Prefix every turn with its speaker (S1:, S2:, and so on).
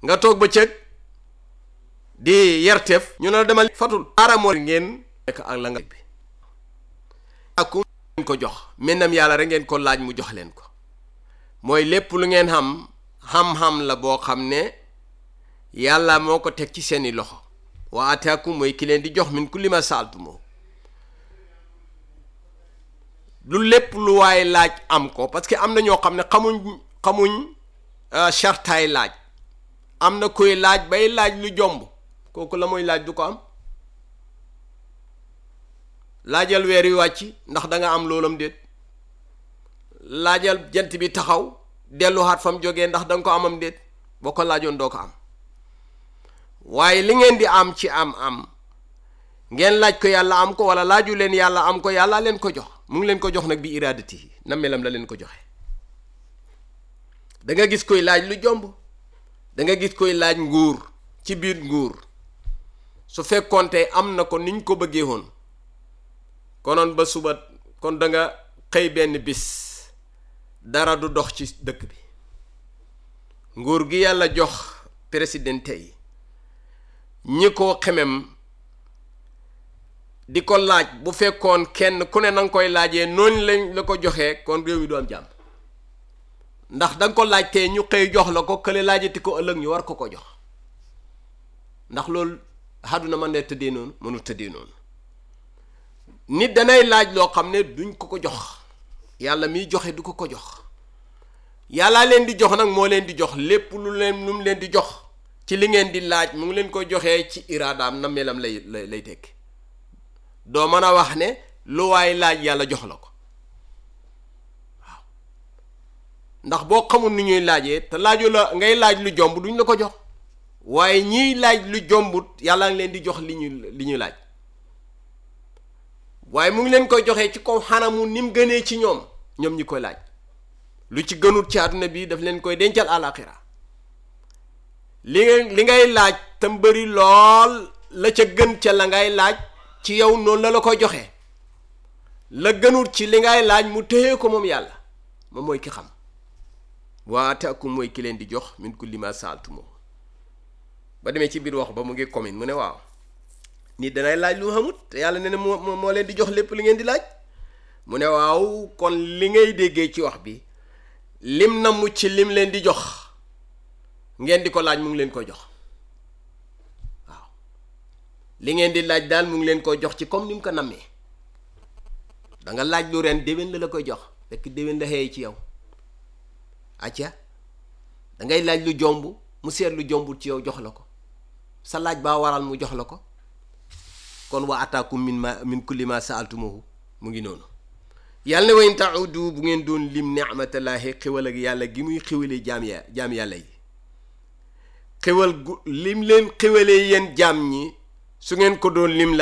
S1: nga toog ba cëg di yerteef ñu ne la demal fatul aaramoo ngeen nekk ak la nga bi aku ngeen ko jox mennam yàlla rek ngeen ko laaj mu jox leen ko mooy lépp lu ngeen xam xam-xam la boo xam ne yàlla moo ko teg ci seeni loxo wa ataakum mooy ki leen di jox min kulli ma saaltu moo lu lépp lu waaye laaj am ko parce que am na ñoo xam ne xamuñ xamuñ chartaay laaj am na koy laaj bay laaj lu jomb kooku la muy laaj du ko am laajal weer yu wàcc ndax da nga am loolam déet laajal jant bi taxaw delluwaat fa mu jógee ndax da nga ko amam déet boo ko laajoon doo ko am waaye li ngeen di am ci am am ngeen laaj ko yàlla am ko wala laaju leen yàlla am ko yàlla leen ko jox mu ngi leen ko jox nag bi iradati na melam la leen ko joxe da nga gis koy laaj lu jomb da nga gis koy laaj nguur ci biir nguur su fekkoonte am na ko niñ ko bëggee woon konoon ba suba kon da nga xëy benn bis dara du dox ci dëkk bi nguur gi yàlla jox présidente yi ñi ko xemem di ko laaj bu fekkoon kenn ku ne na nga koy laajee noonu lañ la ko joxee kon réew mi du am jàmm ndax da nga ko laaj tey ñu xëy jox la ko kële laajati ko ëllëg ñu war ko ko jox ndax loolu àdduna man de tëddee noonu mënu tëddee noonu nit danay laaj loo xam ne duñ ko ko jox yàlla miy joxe du ko ko jox yàllaa leen di jox nag moo leen di jox lépp lu leen lu mu leen di jox ci li ngeen di laaj mu ngi leen ko joxee ci iraadaam na melam lay lay lay tekki doo mën a wax ne lu waay laaj yàlla jox la ko waaw ndax boo xamul ni ñuy laajee te laaju la ngay laaj lu jomb duñ la ko jox waaye ñiy laaj lu jombut yàlla ngi leen di jox li ñu li ñu laaj waaye mu ngi leen koy joxee ci kaw xanamu ni mu gënee ci ñoom ñoom ñi koy laaj lu ci gënut ci àdduna bi daf leen koy dencal àlaxira li nga li ngay laaj tam bëri lool la ca gën ca la ngay laaj ci yow noonu la la koy joxee la gënut ci li ngay laaj mu téye ko moom yàlla moom mooy ki xam waataakum mooy ki leen di jox min kulli ma saaltu moom ba demee ci biir wax ba mu ngi commune mu ne waaw nit danay laaj lu xamut te yàlla ne ne moo moo leen di jox lépp li ngeen di laaj mu ne waaw kon li ngay déggee ci wax bi lim na mu ci lim leen di jox ngeen di ko laaj mu ngi leen koy jox waaw li ngeen di laaj daal mu ngi leen koy jox ci comme ni mu ko nammee da nga laaj lu ren déwén la la koy jox fekk déwén la xëy ci yow acca da ngay laaj lu jomb mu seet lu jombul ci yow jox la ko sa laaj baa waral mu jox la ko kon wa ataakum min ma min kulli ma saaltumuhu mu ngi noonu yàlla ne wa in taudu bu ngeen doon lim ni'matallahi xéwal ak yàlla gi muy xéwalee jaam ya jaam yàlla yi xéwal gu lim leen xéwalee yéen jaam ñi su ngeen ko doon lim la